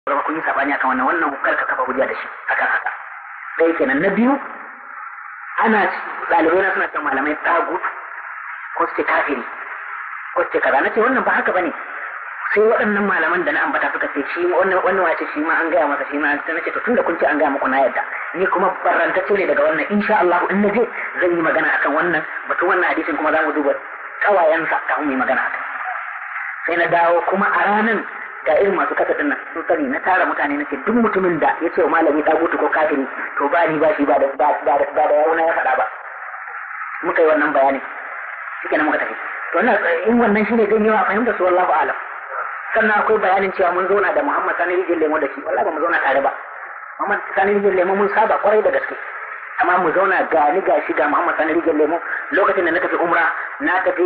zama kun yi sabani akan wannan wannan kar ka kafa hujja da shi akan haka ɗaya kenan na biyu ana ɗalibai na suna cewa malamai tagut ko su ce kafiri ko su ce kaza na ce wannan ba haka bane sai waɗannan malaman da na ambata suka ce shi wannan wannan wace shi ma an gaya masa shi ma sai nace to tunda kun ce an gaya muku na yadda ni kuma barantacce ne daga wannan insha Allah in naje zan yi magana akan wannan batun wannan hadisin kuma za mu duba kawayensa kafin mu yi magana akan sai na dawo kuma a ranan ga irin masu kasa din nan sun sani na tara mutane nake duk mutumin da ya ce wa malami dagutu ko kafiri to ba ni ba shi ba da ba da ba da yawo na ya faɗa ba muka yi wannan bayani shike nan muka tafi to wannan in wannan shine zan yawa fahimta su wallahu alam sannan akwai bayanin cewa mun zauna da Muhammad Sani Rijin Lemo da shi wallahi ba mu zauna tare ba Muhammad Sani Rijin Lemo mun saba kwarai da gaske amma mu zauna ga ni ga shi ga Muhammad Sani Rijin Lemo lokacin da na tafi umra na tafi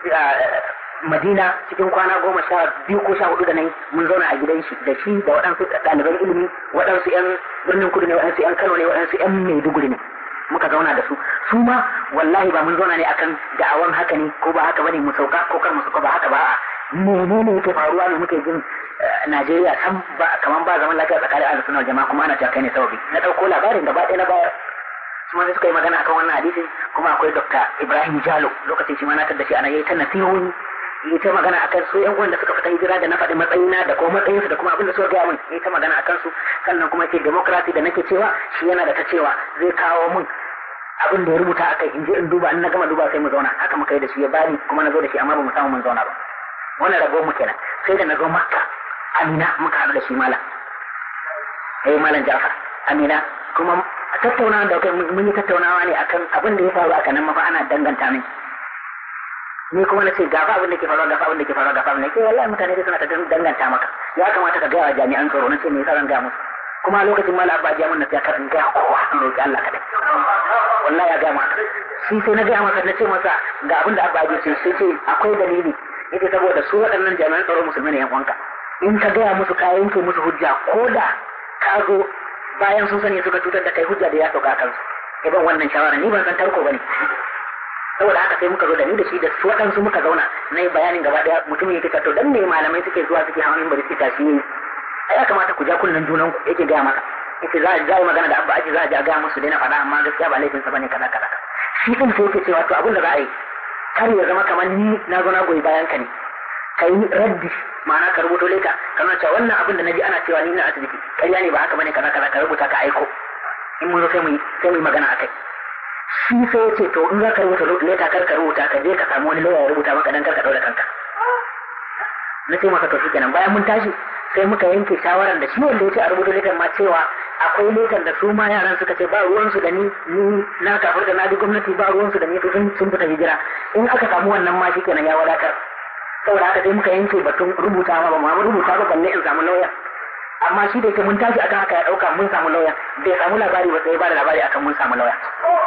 Madina cikin kwana goma sha biyu ko sha hudu da nan mun zauna a gidan shi da shi da waɗansu ɗaliban ilimi waɗansu 'yan birnin kudu ne waɗansu 'yan Kano ne waɗansu 'yan Maiduguri ne muka zauna da su su ma wallahi ba mun zauna ne akan da'awan haka ne ko ba haka bane mu sauka ko kar mu sauka ba haka ba menene yake faruwa ne muke jin Najeriya san ba kaman ba zaman lafiya tsakanin ahlus sunna jama'a kuma ana cewa kai ne sababi na dauko labarin gaba ɗaya na bayar kuma sai suka yi magana akan wannan hadisi kuma akwai Dr. Ibrahim Jalo lokacin shi ma na tada shi ana yayi ta nasihohi yi ta magana akan su yan uwan da suka fita hijira da na faɗi matsayina da kuma matsayinsu da kuma abin da suka gaya min yi ta magana akan su sannan kuma ce democracy da nake cewa shi yana da ta cewa zai kawo min abin da ya rubuta akai in je in duba in na gama duba sai mu zauna haka muka yi da shi ya bani kuma na zo da shi amma ba mu samu mun zauna ba wannan rabo mu kenan sai da na zo makka amina muka haɗu da shi malam eh malam jafar amina kuma tattaunawa da kai mun yi tattaunawa ne akan abin da ya faru a kanan mafa ana danganta min ni kuma na ce gafa abin da ke faruwa gafa abin da ke faruwa gafa abin da ke wallahi mutane dai suna ta danganta maka ya kamata ka gaya wa jami'an tsaro na ce me yasa zan gaya musu kuma lokacin mala abba ya mun na ya karin gaya kowa an roki Allah kadai wallahi ya gaya maka shi sai na gaya masa na ce masa ga abin da abba ya ce sai ce akwai dalili yace saboda su waɗannan jami'an tsaro musulmi ne yan uwanka in ka gaya musu ka yanke musu hujja ko da ka zo bayan sun sani suka cutar da kai hujja da ya sauka kansu iban wannan shawara ni ban san tarko bane saboda haka sai muka zo da ni da shi da su waɗansu muka zauna na yi bayanin gaba ɗaya mutum yake to dan ne malamai suke zuwa suke hawa minbari suke tashi ne ai ya kamata ku ja kunnen junan ku yake gaya maka yake za a yi magana da abba aji za a ja gaya musu daina faɗa amma gaskiya ba laifinsa bane kaza kaza shi din sai yake cewa to abin da za a yi kar ya zama kamar ni na zo na goyi bayan ka ne ka yi raddi ma'ana ka rubuto leka kana cewa wannan abin da na ji ana cewa ni na asibiti ƙarya ne ba haka bane kaza kaza ka rubuta ka aiko in mun zo sai mu yi sai mu yi magana akai shi sai ya ce to in za ka rubuta leta kar ka rubuta ka je ka samu wani lauya ya rubuta maka dan kar ka daura kanka na ce masa to shikenan bayan mun tashi sai muka yanke shawaran da shi wanda ya ce a rubuta letar ma cewa akwai letar da su ma yaran suka ce ba ruwansu da ni ni na kafar da na bi gwamnati ba ruwansu da ni to sun sun fita hijira in aka samu wannan ma shikenan ya wadatar saboda haka sai muka yanke batun rubuta ma ba mu rubuta ba balle in samu lauya amma shi da yake mun tashi akan haka ya dauka mun samu lauya bai samu labari ba sai ba da labari akan mun samu lauya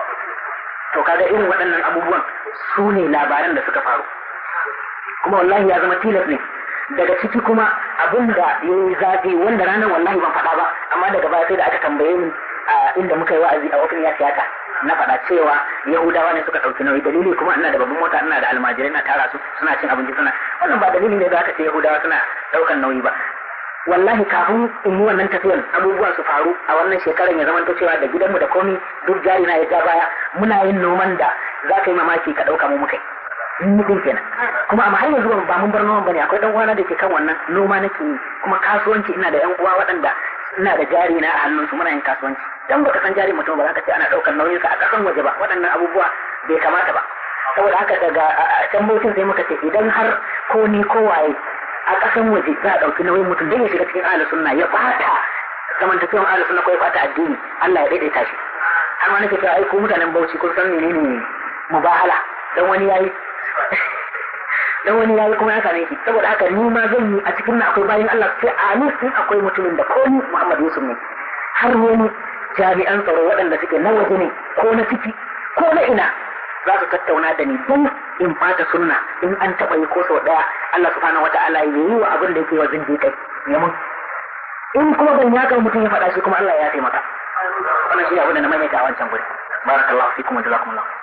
to kaga irin waɗannan abubuwan su ne labaran da suka faru kuma wallahi ya zama tilas ne daga ciki kuma abin da ya yi zafi wanda ranar wallahi ban faɗa ba amma daga baya sai da aka tambaye ni a inda muka yi wa'azi a wafin ya siyasa na faɗa cewa yahudawa ne suka ɗauki nauyi dalili kuma ina da babban mota ina da almajirai na tara su suna cin abinci suna wannan ba dalili ne da aka ce yahudawa suna ɗaukan nauyi ba wallahi kafin in yi wannan tafiyan abubuwa su faru a wannan shekarar ya zama cewa da gidanmu da komi duk jari na ya ja baya muna yin noman da za ka yi mamaki ka ɗauka mu muka yi mutum kenan kuma amma har yanzu ba mun bar noman bane akwai dan uwana da ke kan wannan noma nake yi kuma kasuwanci ina da yan uwa waɗanda ina da jari na a hannunsu muna yin kasuwanci dan baka san jari mutum ba za ka ce ana ɗaukar nauyinsa a ƙasan waje ba waɗannan abubuwa bai kamata ba saboda haka daga can mutum sai muka ce idan har ko ni ko waye a ƙasan waje za a ɗauki nauyin mutum don ya shiga cikin ahlus sunna ya bata zamantakewan ahlus sunna ko ya bata addini Allah ya daidaita shi har ma nake cewa ai ko mutanen Bauchi kun san menene mubahala dan wani yayi dan wani yayi kuma ya same shi saboda haka ni ma zan yi a cikin na akwai bayan Allah sai a ni in akwai mutumin da ko ni Muhammad Yusuf ne har wani jami'an tsaro waɗanda suke na waje ne ko na ciki ko na ina za su tattauna da ni don in fata sunna in an taɓa yi ko sau ɗaya Allah subhanahu wata'ala ya yi wa abin da yake wa zindiƙai ya mun in kuma ban yaka mutum ya faɗa shi kuma Allah ya taimaka wannan shi abin da na maimaita a wancan guri barakallahu fikum wa jazakumullah